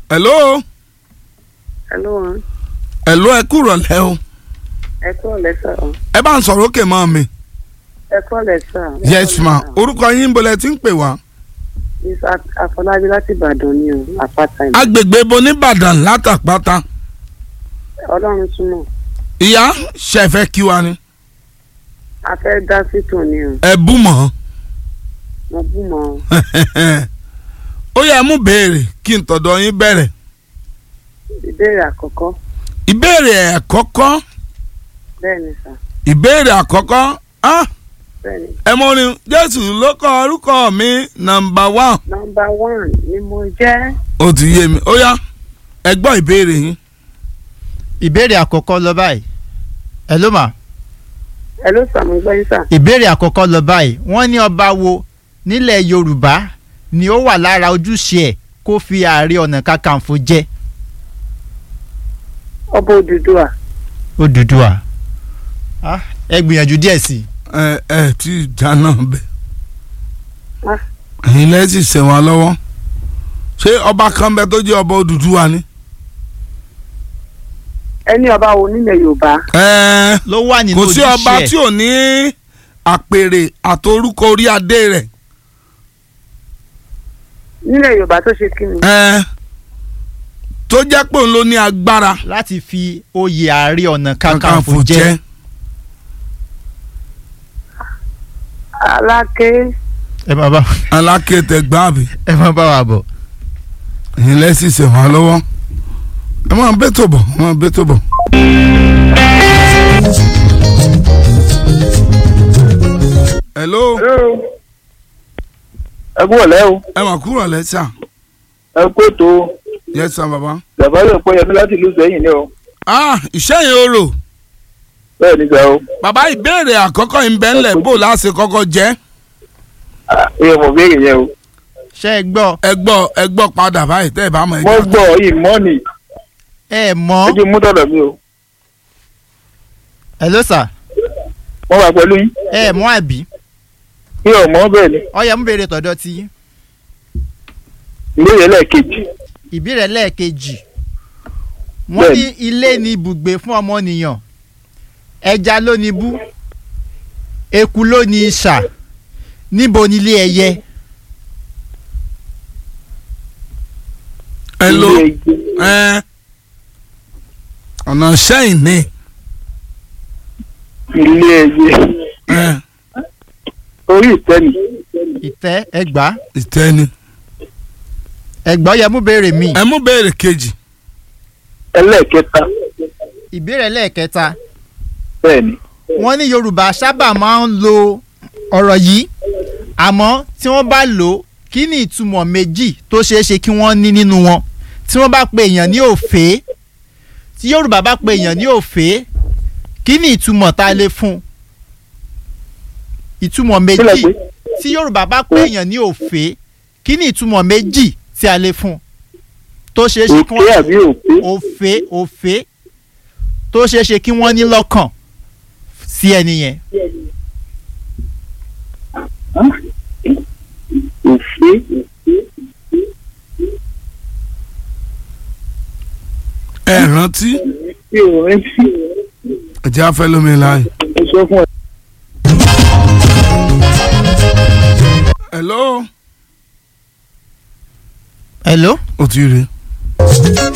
hello hello hello ẹ kúrọ̀ lẹ́ o ẹ kọ́ lẹ́sà o ẹ bá ń sọ̀rọ̀ òkè mọ́ mi ẹ kọ́ lẹ́sà. yes ma orúkọ yín bolẹ̀ tí ń pè wá miss afọlábí láti ìbàdàn ni o àpáta ìlú agbègbè bo nìbàdàn látàpátá ọlọ́run túmọ̀ ìyá ṣẹ̀fẹ̀ kí wa ni a fẹ́ dá sí tòun ni o ẹ bú mọ́ mo bú mọ́ o. ó yẹ mú béèrè kí n tọ̀dọ̀ yín bẹ̀rẹ̀ ìbéèrè àkọ́kọ́ ìbéèrè àkọ́kọ́ bẹ́ẹ̀ ni sà ìbéèrè àkọ́kọ́ ah, bẹ́ẹ̀ ni ẹ mọ̀ ni jésù ló kọ orúkọ mi nàmbà wán nọmba one ni mo jẹ́ ó ti yé mi ó yá ẹ gbọ́ ìbéèrè yín ìbéèrè àkọ́kọ́ lọ báyìí ẹ ló mà ẹ ló sàmú gbẹ́yìn sà ìbéèrè àkọ́kọ́ lọ báyìí wọ́n ní ọba wo nílẹ̀ yorùbá ni ó wà lára ojúṣe ẹ̀ kó fi ààrẹ ọ̀nà kakanfò jẹ ọba òdùdúà Odùduwà Ah, ẹ gbìyànjú díẹ̀ sí i ẹ ẹ tí dáná bẹ Ah. ẹ̀yin lẹ́sìn sẹ̀wọ̀n lọ́wọ́ ṣé ọba kan bẹ tó jẹ́ ọba Odùduwà ni. ẹni ọba wo nílẹ̀ yorùbá ẹ ló wà nínú kò ojúṣe sí ọba tí ẹ̀ ò ní àpèrè àtorúkọ orí adé rẹ̀ nílẹ̀ yorùbá tó ṣe kí ni ẹ tó jẹ́ pé òun ló ní agbára láti fi oyè ààrẹ ọ̀nà kakanfò jẹ aláké ẹ máa bá alákété gbáàbì ẹ máa bá wa bọ̀. ẹ̀yin lẹ́sìn sẹ̀wọ̀n lọ́wọ́ ẹ máa bẹ́ tó bọ̀ ẹ máa bẹ́ tó bọ̀. hello ẹ kú ọ̀lẹ́ o ẹ mà kúrò lẹ́sà ẹ kú ètò yes sir baba. bàbá yóò pọ́ yẹmí láti ìlú sẹ́yìn ni o ah ìṣẹ́yìn orò bẹ́ẹ̀ ni sà o bàbá ìbéèrè àkọ́kọ́ ìbẹ́ńlẹ̀ bò láti kọ́kọ́ jẹ́ ẹ mọ̀ béèrè yẹn o ṣé ẹ gbọ́ ẹ gbọ́ ẹ gbọ́ padà báyìí tẹ́ ẹ bá mọ̀ ẹ mo jẹ́ gbọ́ yìí mọ́ọ̀nì ẹ mọ̀ ẹ jẹ́ mú tọ̀dọ̀ mi o ẹ ló sà mo wà pẹ̀lú yín ẹ mọ̀ àbí kí ọmọ bẹ́ẹ̀ ni ọyẹ mú béèrè tọ̀dọ̀ tí yín. ìbéèrè lẹ́ẹ̀kejì ìbéèrè lẹ́ẹ̀kejì wọ́n ní Bẹ́ẹ̀ni. ilé ni ibùgbé fún ọmọnìyàn ẹja ló ní bú eku ló ní isà níbo ni ilé ẹyẹ ẹ ló ilé ẹgbẹ́ ẹ ọ̀nà sẹ́yìn ni ilé ẹyẹ ẹ orí ìtẹ́ni ìtẹ́ ẹgbà ìtẹ́ni. ẹgbà ọyẹ mú béèrè mi ẹ mú béèrè kejì ẹlẹ́ẹ̀kẹta ìbéèrè lẹ́ẹ̀kẹta bẹ́ẹ̀ ni wọ́n ní yorùbá sábà máa ń lo ọ̀rọ̀ yìí àmọ́ tí wọ́n bá lò ó kí ni ìtumọ̀ méjì tó ṣeé ṣe kí wọ́n ní nínú wọn tí wọ́n bá pe èèyàn ní òfé tí yorùbá bá pe èèyàn ní òfé kí ni ìtumọ̀ tá a lè fún un ìtumọ̀ kí lẹ méjì pé tí yorùbá bá pe èèyàn ní òfé kí ni ìtumọ̀ méjì tí a lè fún un tó ṣeé ṣe kí òkè wọ́n àbí òpé òfé òfé tó ṣeé ṣe kí wọ́n ní lọ́kàn sí ẹni yẹn. òfé ẹ rántí tí o rántí ẹ jẹ́ afẹ́ lómi láàyè. mo sọ fún ẹ. hello hello. ó ti rí